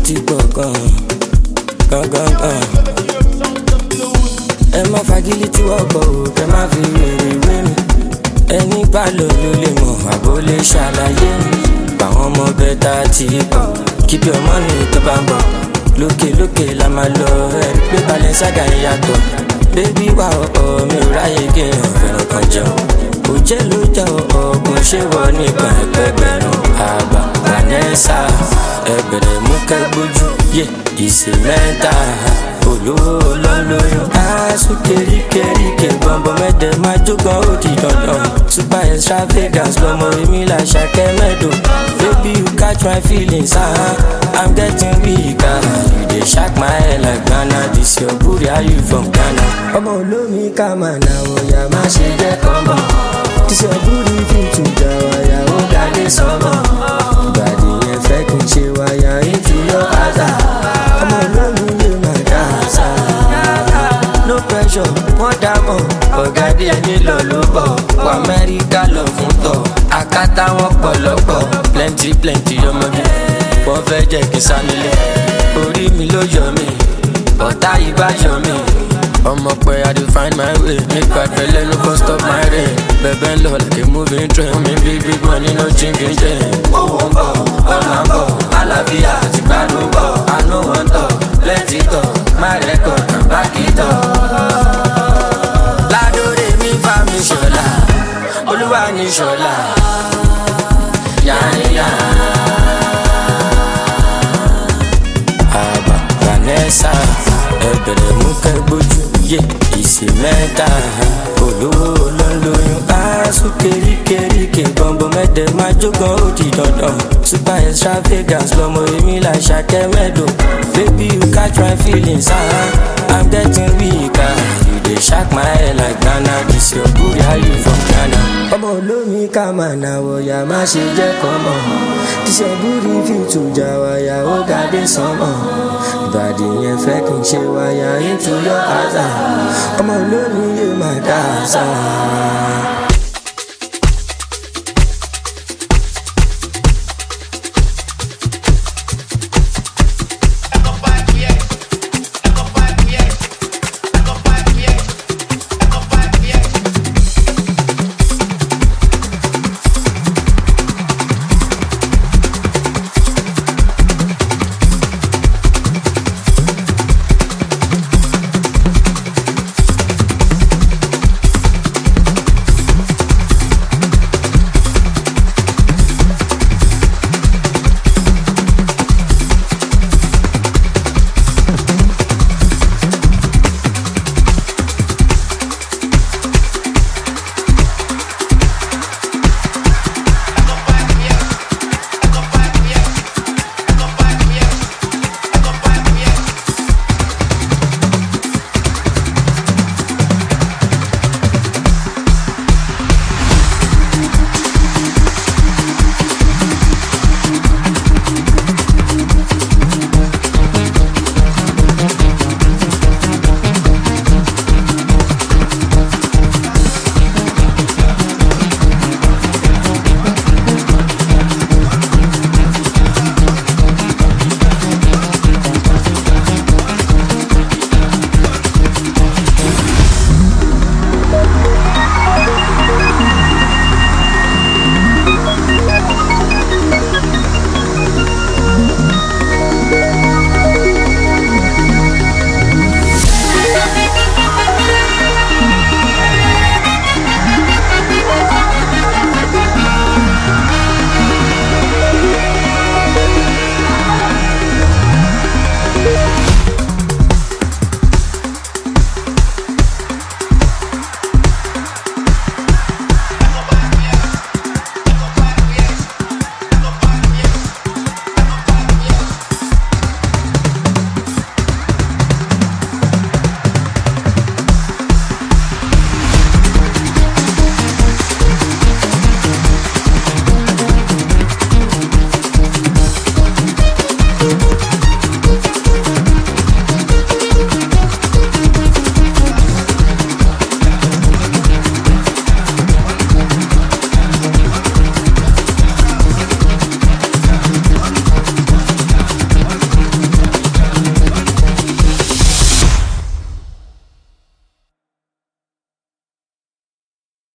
ti pọ̀ gan gan gan ẹ má fagilé tí wọ́n kọ̀ ò kẹ́ má fi wèrè wé mi ẹni bá lò ló lè mọ̀ àbó lè ṣàlàyé mi báwọn ọmọ bẹ́tà ti pọ̀ keep your money tó bá ń bọ̀ lókè lókè la máa lọ ẹ̀rí pé Balenciaga ń yàtọ̀ bébí wà ọ̀ọ́ mi ò ráyè kéèyàn fẹ́ràn kan jẹun kò jẹ́ ló jẹ́ ọ̀ọ́gùn ṣé wọ nìkan ẹgbẹgbẹ̀rún àgbà Vanessa ẹgbẹ̀rẹ̀ mú kẹ́gbójú yé ìsè mẹ́ta olówó lọ́lọ́yún aṣọ keríkeríke bọ̀m̀bọ̀ mẹ́tẹ̀ máa jógan ó di dandan super extravagance lọmọ èmi là ṣàkẹ́ mẹ́dọ̀ baby you catch my feelings ah uh, i'm getting weak ah you dey shock my head like ghana this your booty how you from ghana. ọmọ olómi ká máa na ọ̀yà má ṣe jẹ́ kọ́mọ this your booty fit to jà wáyà ó dádé sọ́mọ ìbàdí yẹn fẹ́ kí n ṣe wáyà into your house ọmọ olómi yóò máa dá àṣà no pressure wọ́n dá mọ̀ ọ̀gá díẹ̀ nílò ló bọ̀ wọ amẹ́ríkà lọ fún tọ̀ akátá wọn pọ̀lọ́pọ̀ plenty plenty ọmọge wọ́n fẹ́ jẹ́ kí n sá nílé orí mi ló yọ mí ọ̀tá yìí bá yọ mí ọmọ pé i dey find my way make bad belle no go stop my rain bẹ̀bẹ̀ ń lọ like a moving train mi bí big money no chinking chain. owó ń bọ̀ ọ̀nà ń bọ̀ àlàáfíà àti gbádùn bọ̀ àánú wọn tọ̀ plenty tọ̀ my record na back it up. ládòrè mi bá mi ṣọlá olúwa ní ṣọlá yáníyá. àbá Vanessa ẹbẹ̀rẹ̀ mú kẹ́gbójú yé ìsè mẹ́ta olówó lọ́lọ́yún aṣọ keríkeríke bọ̀m̀bọ̀ mẹ́tẹ̀ máa jógan ó di dandan super extravagance lọmọ èmi là ṣàkẹ́ mẹ́dọ̀ baby you catch my feelings ah uh, i'm getting weak ah you dey shock my head like ghana this your booty how you from ghana. ọmọ olómi ká máa na wọ̀yà má ṣe jẹ́ kọ́mọ this your booty fit to jà wáyà ó ga dé sánmọ̀ ìbàdí yẹn fẹ́ kí n ṣe wáyà into your house ọmọ olómi yóò máa dá àṣà.